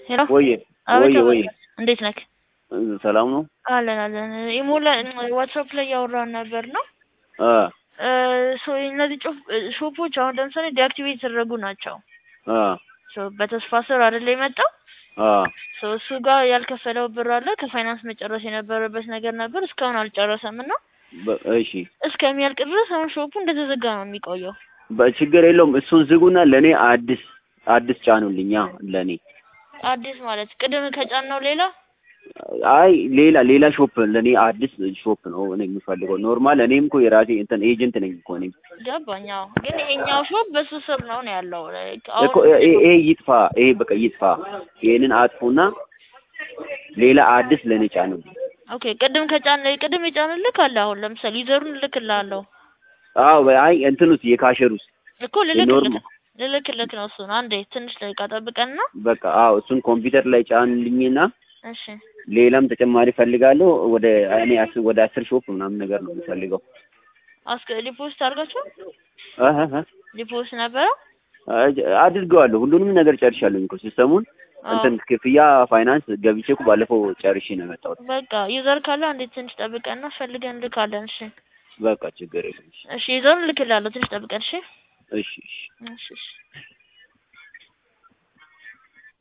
ሄሎ ወየ አቤት ወየ ወየ አቤት። እንዴት ነክ? ሰላም ነው? አለን አለን። ኢሞ ላይ ዋትስአፕ ላይ ያወራን ነበር ነው አ እ ሶ እነዚህ ጮፍ- ሾፖች አሁን ለምሳሌ ዲአክቲቬት የተደረጉ ናቸው። አ ሶ በተስፋ ስር አይደለ የመጣው አ ሶ እሱ ጋር ያልከፈለው ብር አለ። ከፋይናንስ መጨረስ የነበረበት ነገር ነበር። እስካሁን አልጨረሰም እና በ- እሺ እስከሚያልቅ ድረስ አሁን ሾፑ እንደተዘጋ ነው የሚቆየው። በችግር የለውም። እሱን ዝጉና ለኔ አዲስ አዲስ ጫኑልኛ ለኔ። አዲስ ማለት ቅድም ከጫናው ሌላ አይ ሌላ ሌላ ሾፕ ለኔ አዲስ ሾፕ ነው እኔ የምፈልገው። ኖርማል እኔም እኮ የራሴ እንትን ኤጀንት ነኝ እኮ እኔም ገባኝ። አዎ ግን ይሄኛው ሾፕ በሱ ስር ነው ነው ያለው። እኮ ይሄ ይሄ ይጥፋ፣ ይሄ በቃ ይጥፋ። ይሄንን አጥፉና ሌላ አዲስ ለኔ ጫኑልኝ። ኦኬ ቅድም ከጫን ቅድም የጫንልክ አለ። አሁን ለምሳሌ ዩዘሩን እልክልሃለሁ አዎ አይ እንትኑስ የካሸሩስ እኮ ልልክልክ የኖርማል ልልክልክ ነው እሱን። አንዴ ትንሽ ደቂቃ ጠብቀንና በቃ አዎ እሱን ኮምፒውተር ላይ ጫኑልኝና እሺ ሌላም ተጨማሪ ፈልጋለሁ። ወደ እኔ አስ- ወደ አስር ሾፕ ምናምን ነገር ነው የምፈልገው። አስከ ዲፖዚት አድርጋችሁ አህ አህ አህ ዲፖዚት ነበረ። አጅ- አድርገዋለሁ ሁሉንም ነገር ጨርሻለሁ እኮ ሲስተሙን አዎ እንትን ክፍያ ፋይናንስ ገብቼ እኮ ባለፈው ጨርሼ ነው የመጣሁት። በቃ ዩዘር ካለ አንዴ ትንሽ ጠብቀንና ፈልገን እንልካለን። እሺ በቃ ችግር የለም። እሺ ዩዘሩን እልክልሃለሁ። ትንሽ ጠብቀን። እሺ እሺ እሺ እሺ እሺ